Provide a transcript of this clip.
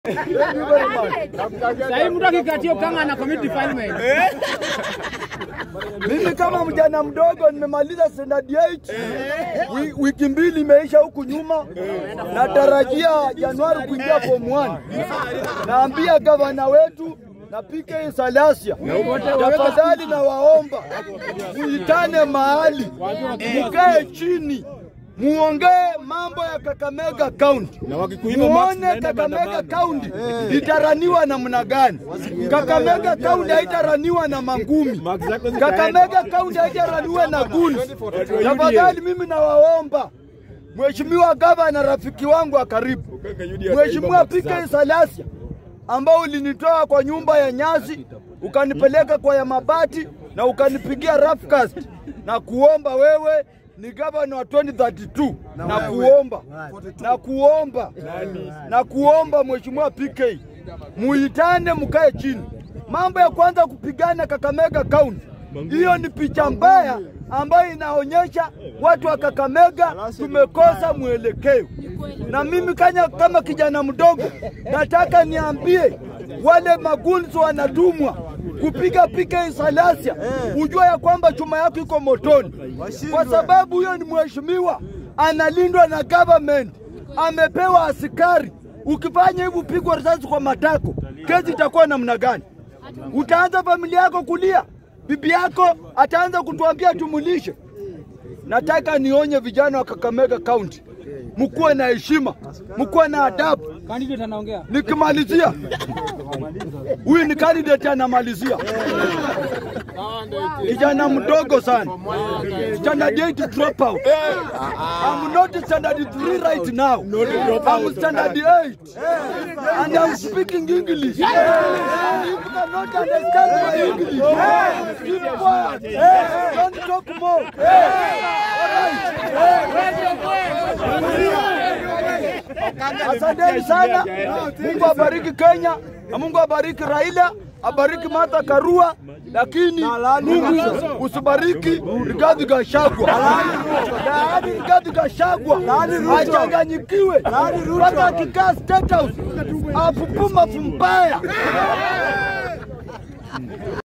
Sahii mtu akikatia ukanga na commit defilement. Mimi kama mjana mdogo nimemaliza standard 8 Wi- wiki mbili imeisha huku nyuma, natarajia Januari kuingia form 1. Naambia gavana wetu na PK Salasia, tafadhali na waomba muitane mahali, mukae chini muongee mambo ya Kakamega County, muone Kakamega County itaraniwa namna gani. Kakamega County haitaraniwa na mangumi, Kakamega County haitaraniwa na guni. Tafadhali mimi nawaomba Mheshimiwa gavana, rafiki wangu wa karibu, Mheshimiwa PK Salasia, ambao ulinitoa kwa nyumba ya nyasi ukanipeleka kwa ya mabati na ukanipigia rough cast na kuomba wewe ni gavana wa 2032 na kuomba na kuomba na kuomba Mheshimiwa PK muitane, mkae chini. Mambo ya kwanza kupigana Kakamega County, hiyo ni picha mbaya ambayo inaonyesha watu wa Kakamega tumekosa mwelekeo. Na mimi kanya, kama kijana mdogo nataka niambie wale magunzi wanatumwa kupiga PK Salasia, ujua ya kwamba chuma yako iko motoni, kwa sababu huyo ni mheshimiwa analindwa na government, amepewa askari. Ukifanya hivi upigwa risasi kwa matako, kesi itakuwa namna gani? Utaanza familia yako kulia, bibi yako ataanza kutuambia tumulishe. Nataka nionye vijana wa Kakamega County, mkuwe na heshima, mkuwe na adabu. Candidate anaongea. Nikimalizia, huyu ni candidate anamalizia, kijana mdogo sana, standard 8 dropout. I'm not standard 3 right now. I'm standard 8 and I'm speaking English. And if you cannot understand my English, keep quiet. Don't talk more. Asanteni sana. Mungu abariki Kenya na Mungu abariki Raila, abariki Martha Karua, lakini Mungu usibariki Rigathi Gachagua. Yaani Rigathi Gachagua achanganyikiwe mpaka akikaa State House apupuma fumbaya.